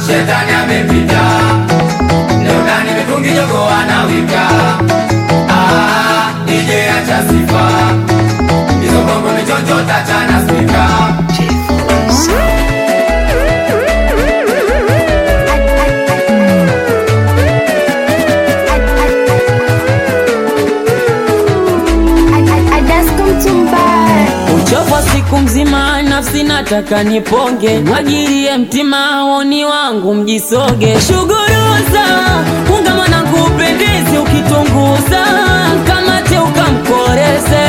shetani amepita leo ndani mitungi jogo anawika ah, DJ acha sifa hizo bongo michonjo tachana spika Uchovu wa siku mzima, nafsi nataka niponge, mwagirie mtima woni wangu mjisoge, shuguruza unga mwanangu upendezi, ukitunguza kamate ukamkoreze.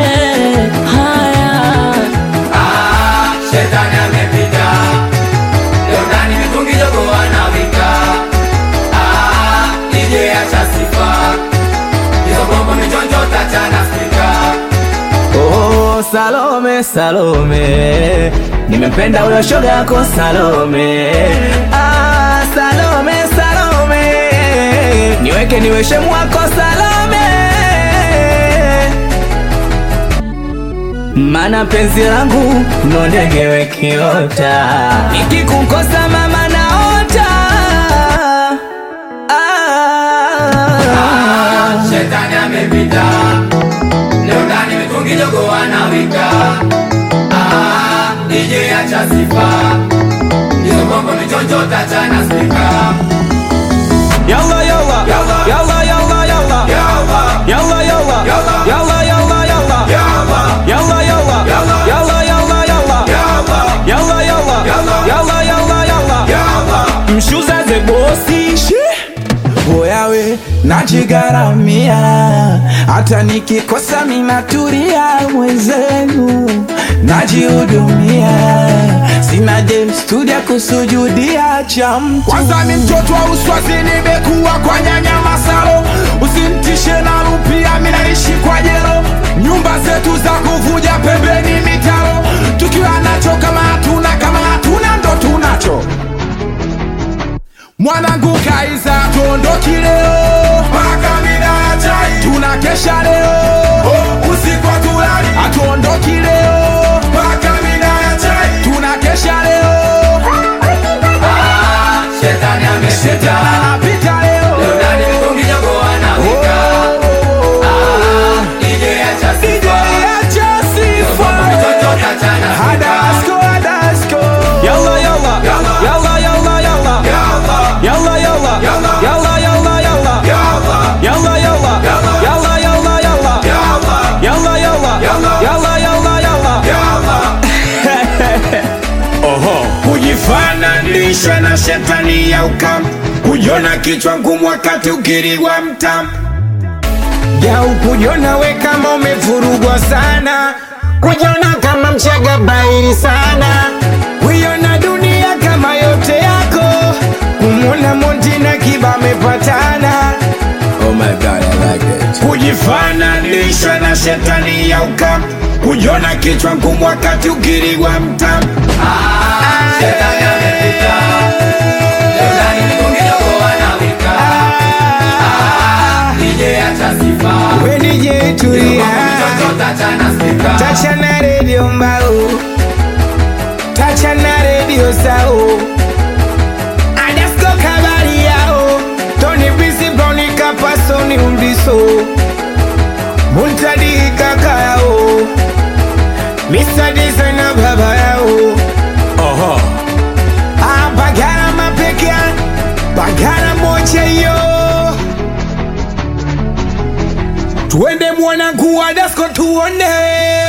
Haya ah, shetani amepita leo ndani mitungi jogo anawika ah, DJ acha sifa hizo bongo michonjo tachana spika Oh, Salome, Salome, nimempenda huyo shoga yako Salome. Ah, Salome, Salome, niweke niwe shemu wako Salome, mana penzi langu ndo ndege wekiota, nikikukosa mama naota. Ah, shetani amepita leo ndani mitungi jogo anawika ah, DJ acha sifa hizo bongo michonjo tachana spika Yalla yalla Yalla. yalla yalla yalla Yalla. yalla yalla Yalla. yalla yalla yalla Yalla. yalla yalla Yalla. yalla yalla yalla Yalla. yalla yalla Yalla. yalla yalla yalla Yalla. mshuza ze bosi Boyawe najigaramia, hata nikikosa minaturia mwenzenu, najihudumia, sina dem studio kusujudia cha mtu. Kwanza mi mtoto wa uswazi, nimekuwa kwa nyanya Masalo, usimtishe na rupia, mi naishi kwa jero, nyumba zetu za kuvuja pembeni mitaro, tukiwa nacho kama hatuna, kama hatuna ndo tunacho Mwanangu Kaiza tuondoki leo mpaka mida ya chai, tunakesha leo usiku hatulali, hatuondoki leo mpaka mida ya chai, tunakesha leo Ah, shetani amepita Shetani anapita leo leo ndani mitungi jogo anawika ah, DJ acha DJ sifa acha hizo bongo michonjo sifa tachana spika Hadasko Hadasko yalla yalla Yalla. yalla yalla yalla Yalla. yalla yalla Yalla. yalla yalla yalla Yalla. yalla yalla Yalla. yalla yalla yalla Yalla. yalla yalla Yalla. yalla yalla yalla Yalla. Oho, kujifananisha na shetani ya ukam, kujiona kichwa ngumu wakati ukiriwa mtam, jau kujiona we kama umevurugwa sana, kujiona kama mchaga bairi sana, kuiona dunia kama yote yako, kumwona Monty na Kiba amepatana Oh my god, I like it. kujifananisha na shetani ya ukam, kujiona kichwa ngumu wakati ukiriwa mtam Ah, shetani amepita leo ndani mitungi jogo anawika ah, DJ acha sifa wenije hizo bongo michonjo tachana spika Tacha na redio mbao, tacha na redio sao, Adasko kabari yao, Tony Bisi Browni kapaso ni uliso, Muntadi kaka yao, Mr. Designer baba yao. Oho. Ah, bagara mapekea, bagara moja yo. Tuende mwanangu Adasko tuone